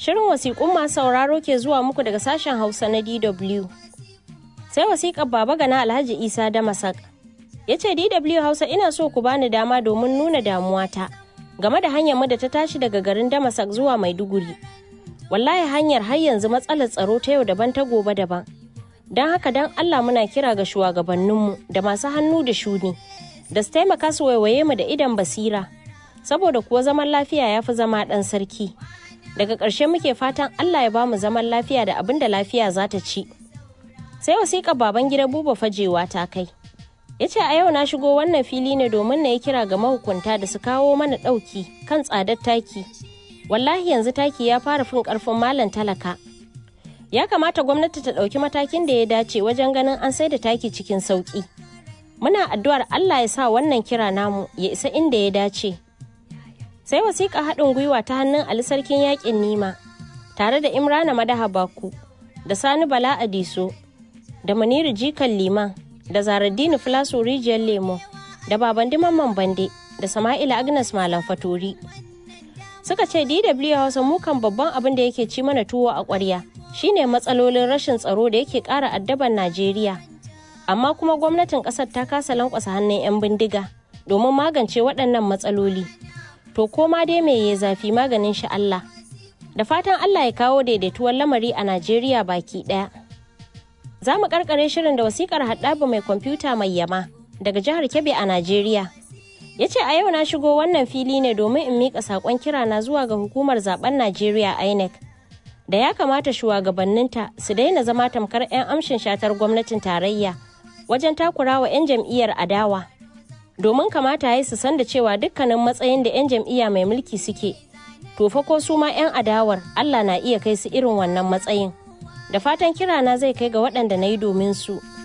Shirin wasiƙun masu sauraro ke zuwa muku daga sashen Hausa na DW. Sai wasiƙar Baba Gana Alhaji Isa Damasak. Ya ce DW Hausa ina so ku bani dama domin nuna damuwata game da hanyar mu da ta tashi daga garin Damasak zuwa Maiduguri. Wallahi hanyar har yanzu matsalar tsaro ta yau daban ta gobe daban. Don haka don Allah muna kira ga shugabanninmu da masu hannu da shuni da su taimaka su waiwaye mu da idan basira. Saboda kuwa zaman lafiya ya fi zama ɗan sarki. daga ƙarshe muke fatan Allah ya bamu zaman lafiya da abin da lafiya za ta ci. Sai wasiƙa baban gida buba fajewa ta kai. Ya ce a yau na shigo wannan fili ne domin na yi kira ga mahukunta da su kawo mana ɗauki kan tsadar taki. Wallahi yanzu taki ya fara fin ƙarfin malam talaka. Ya kamata gwamnati ta ɗauki matakin da ya dace wajen ganin an sai da taki cikin sauƙi. Muna addu'ar Allah ya sa wannan kira namu ya isa inda ya dace. sai wasiƙa haɗin gwiwa ta hannun Ali Sarkin Yaƙin Nima tare da Imrana Madaha Baku da Sani Bala Adiso da Muniru Jikan Liman da Zaraddini Filaso Rijiyar Lemo da Babandi Mamman Bande da Sama'ila Agnes Malam Fatori. Suka ce DW Hausa mukan babban abin da yake ci mana tuwo a ƙwarya shine matsalolin rashin tsaro da yake ƙara addaban Najeriya. Amma kuma gwamnatin ƙasar ta kasa lankwasa hannun 'yan bindiga domin magance waɗannan matsaloli. to ko ma dai me ya zafi maganin shi Allah. Da fatan Allah ya kawo daidaituwar lamari a Najeriya baki ɗaya. Za mu karkare shirin da wasikar haɗabu mai kwamfuta mai yama daga jihar Kebbi a Najeriya. Ya ce a yau na shigo wannan fili ne domin in miƙa saƙon kirana zuwa ga hukumar zaben Najeriya INEC. Da ya kamata shugabanninta su daina zama tamkar 'yan amshin shatar gwamnatin tarayya wajen takurawa 'yan jam'iyyar adawa. domin kamata ya su san da cewa dukkanin matsayin da 'yan jam'iyya mai mulki suke to fa ko su ma 'yan adawar Allah na iya kai su irin wannan matsayin da fatan kirana zai kai ga waɗanda na yi domin su